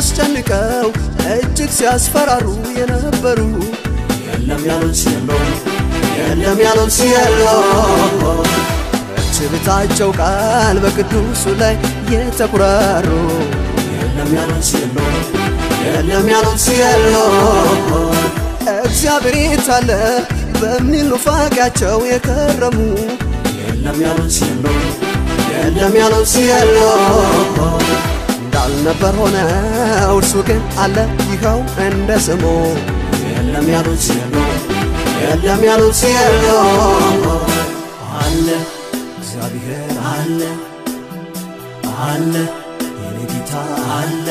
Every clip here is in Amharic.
አስጨንቀው እጅግ ሲያስፈራሩ የነበሩ የለም ያሉት የለም የለም ያሉት የለም በትዕቢታቸው ቃል በቅዱሱ ላይ የተኩራሩ የለም ያሉት የለም የለም ያሉት የለም እግዚአብሔር የታለ በሚል ኑፋቄያቸው የከረሙ የለም ያሉት የለም የለም ያሉት የለም እንዳልነበር ሆነ እርሱ ግን አለ ይኸው እንደ ስሙ የለም ያሉት የለም የለም ያሉት የለም አለ እግዚአብሔር አለ አለ የኔ ጌታ አለ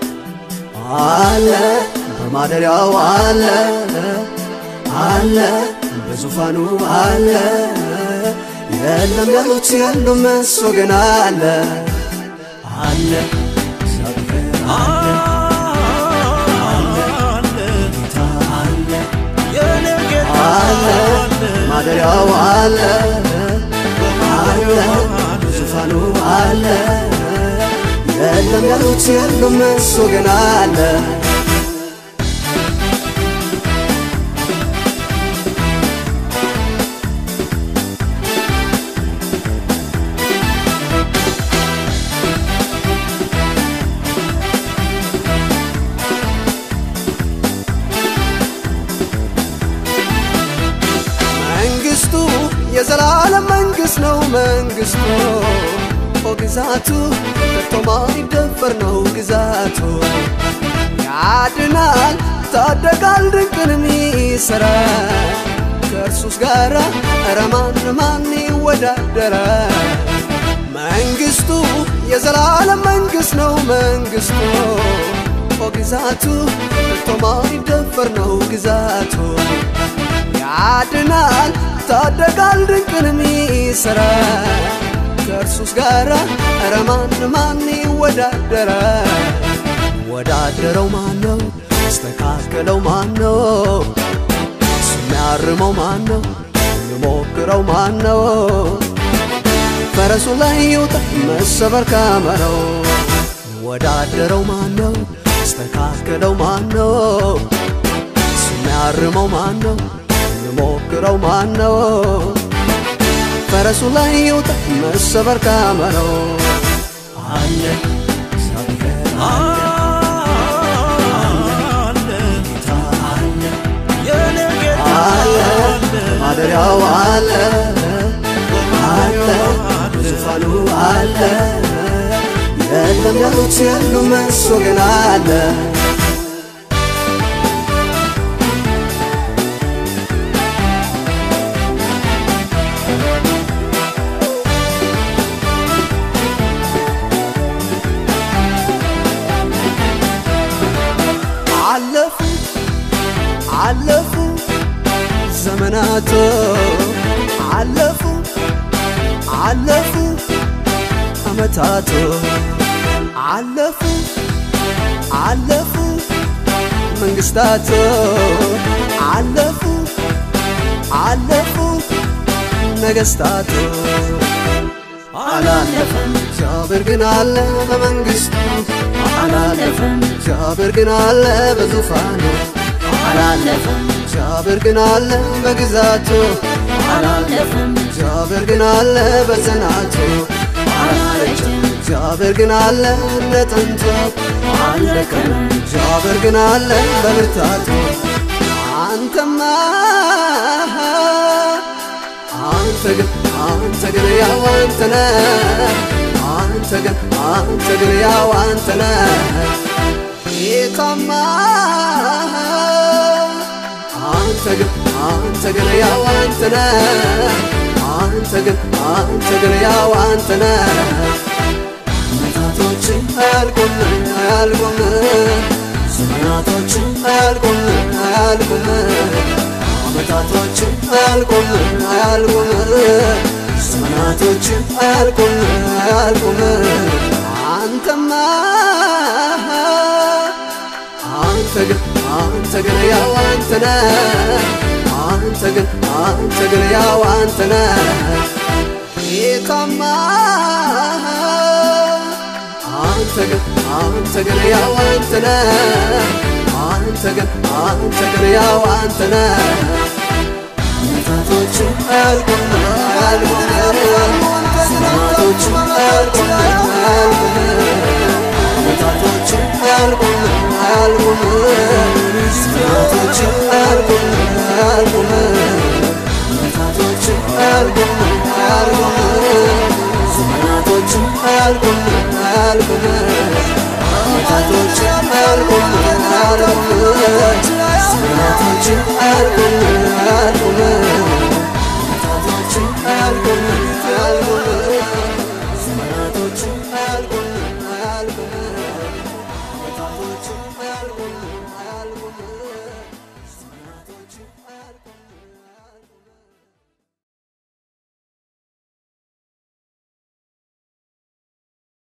አለ በማደሪያው አለ አለ በዙፋኑ አለ የለም ያሉት የሉም እሱ ግን አለ አለ እግዚአብሔር አለ አለ ጌታ አለ አለ ማደሪያው አለ አለ ዙፋኑ አለ የለም ያሉት የሉም እሱ ግን አለ መንግስቱ የዘላለም መንግስት ነው መንግስቱ ኦ ግዛቱ ከቶ ማይደፈር ነው ግዛቱ ያድናል ታደጋል ድንቅንም ይሰራል ከእርሱስ ጋራ ኧረ ማን ማን ይወዳደራል መንግስቱ የዘላለም መንግስት ነው መንግስቱ ኦ ግዛቱ ከቶ ማይደፈር ነው ግዛቱ ያድናል ታደጋል ድንቅንም ይሰራል ከእርሱስ ጋራ ኧረ ማን ማን ይወዳደራል ወዳደረው ማን ነው ያስተካከለው ማን ነው እሱ የሚያርመው ማን ነው የሚሞክረው ማን ነው ፈረሱ ላይ ይውጣ መሰበር ካመረው ወዳደረው ማን ነው ያስተካከለው ማን ነው እሱ የሚያርመው ማን ነው የሚሞክረው ማን ነው ፈረሱ ላይ ይውጣ መሰበር ካመረው አለ እግዚአብሔር አለ ጌታ አለ አለ ማደሪያው አለ አለ ዙፋኑ አለ የለም ያሉት የሉም እሱ ግን አለ አለፉ አለፉ ዘመናቶ አለፉ አለፉ አመታቶ አለፉ አለፉ መንግስታቶ አለፉ አለፉ ነገስታቶ አላለፈም እግዚአብሔር ግን አለ በመንግስቱ አላለፈም እግዚአብሔር ግን አለ በዙፋኑ አላለፈም እግዚአብሔር ግን አለ በግዛቱ አላለፈም እግዚአብሔር ግን አለ በጽናቱ አላለችም እግዚአብሔር ግን አለ እንደ ጥንቱ አልደከመም እግዚአብሔር ግን አለ በብርታቱ አንተማ አንተ ግን አንተ ግን ያው አንተ ነህ አንተ ግን አንተ ግን ያው አንተ ነህ ጌታማ አንተ ግን አንተ ግን ያው አንተ ነህ አንተ ግን አንተ ግን ያው አንተ ነህ አመታቶች አያልቁም አያልቁም ዘመናቶች አያልቁም አያልቁም አመታቶች አያልቁም አያልቁም ዘመናቶች አያልቁም አያልቁም አንተማ አንተ ግን አንተ ግን ያው አንተ ነህ አንተ ግን አንተ ግን ያው አንተ ነህ ጌታማ አንተ አንተ ግን አንተ ግን ያው አንተ ነህ አንተ ግን አንተ ግን ያው አንተ ነህ መታቶች አያልቁም አያልቁም ሰማቶች አያልቁም አያልቁም መታቶች አያልቁም አያልቁም ሰማቶች አያልቁም አያልቁም መታቶች አያልቁም አያልቁም ዘመናቶች አያልቁም አያልቁም መታቶች አያልቁም አያልቁም